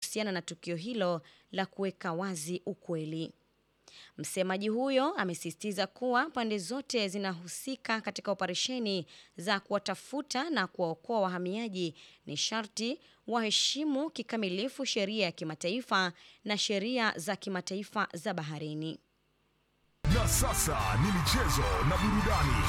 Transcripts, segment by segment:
kuhusiana na tukio hilo la kuweka wazi ukweli. Msemaji huyo amesisitiza kuwa pande zote zinahusika katika operesheni za kuwatafuta na kuwaokoa wahamiaji ni sharti waheshimu kikamilifu sheria ya kimataifa na sheria za kimataifa za baharini. Na sasa ni michezo na burudani.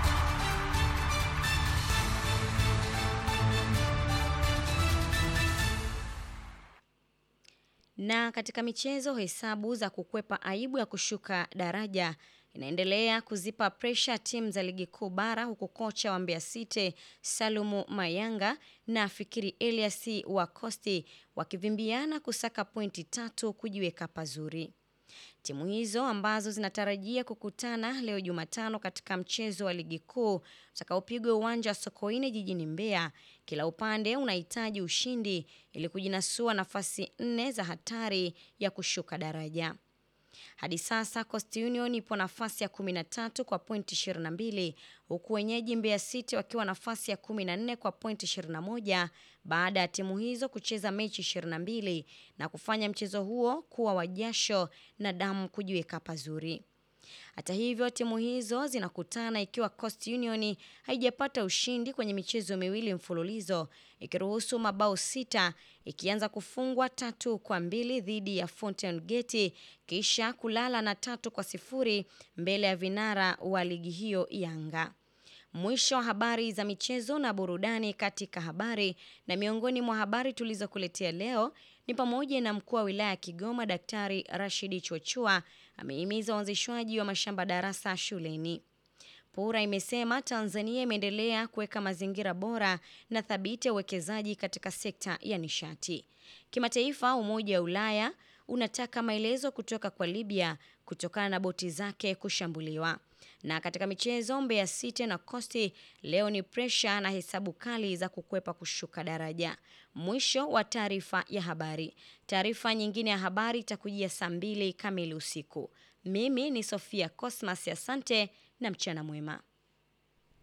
Na katika michezo, hesabu za kukwepa aibu ya kushuka daraja inaendelea kuzipa presha timu za ligi kuu bara, huku kocha wa Mbeya City Salumu Mayanga na Fikiri Elias wa Costi wakivimbiana kusaka pointi tatu kujiweka pazuri. Timu hizo ambazo zinatarajia kukutana leo Jumatano katika mchezo wa ligi kuu utakaopigwa uwanja wa Sokoine jijini Mbeya, kila upande unahitaji ushindi ili kujinasua nafasi nne za hatari ya kushuka daraja. Hadi sasa Coast Union ipo nafasi ya 13 kwa pointi 22 huku wenyeji Mbeya City wakiwa nafasi ya 14 kwa pointi 21 baada ya timu hizo kucheza mechi 22 na kufanya mchezo huo kuwa wa jasho na damu kujiweka pazuri. Hata hivyo timu hizo zinakutana ikiwa Coast Union haijapata ushindi kwenye michezo miwili mfululizo ikiruhusu mabao sita ikianza kufungwa tatu kwa mbili dhidi ya Fountain Gate kisha kulala na tatu kwa sifuri mbele ya vinara wa ligi hiyo Yanga. Mwisho wa habari za michezo na burudani katika habari na miongoni mwa habari tulizokuletea leo ni pamoja na mkuu wa wilaya ya Kigoma Daktari Rashidi Chochua amehimiza uanzishwaji wa mashamba darasa shuleni. PURA imesema Tanzania imeendelea kuweka mazingira bora na thabiti ya uwekezaji katika sekta ya nishati. Kimataifa, Umoja wa Ulaya unataka maelezo kutoka kwa Libya kutokana na boti zake kushambuliwa. Na katika michezo, Mbeya City na Coast leo ni presha na hesabu kali za kukwepa kushuka daraja. Mwisho wa taarifa ya habari. Taarifa nyingine ya habari itakujia saa mbili kamili usiku. Mimi ni Sofia Cosmas, asante na mchana mwema.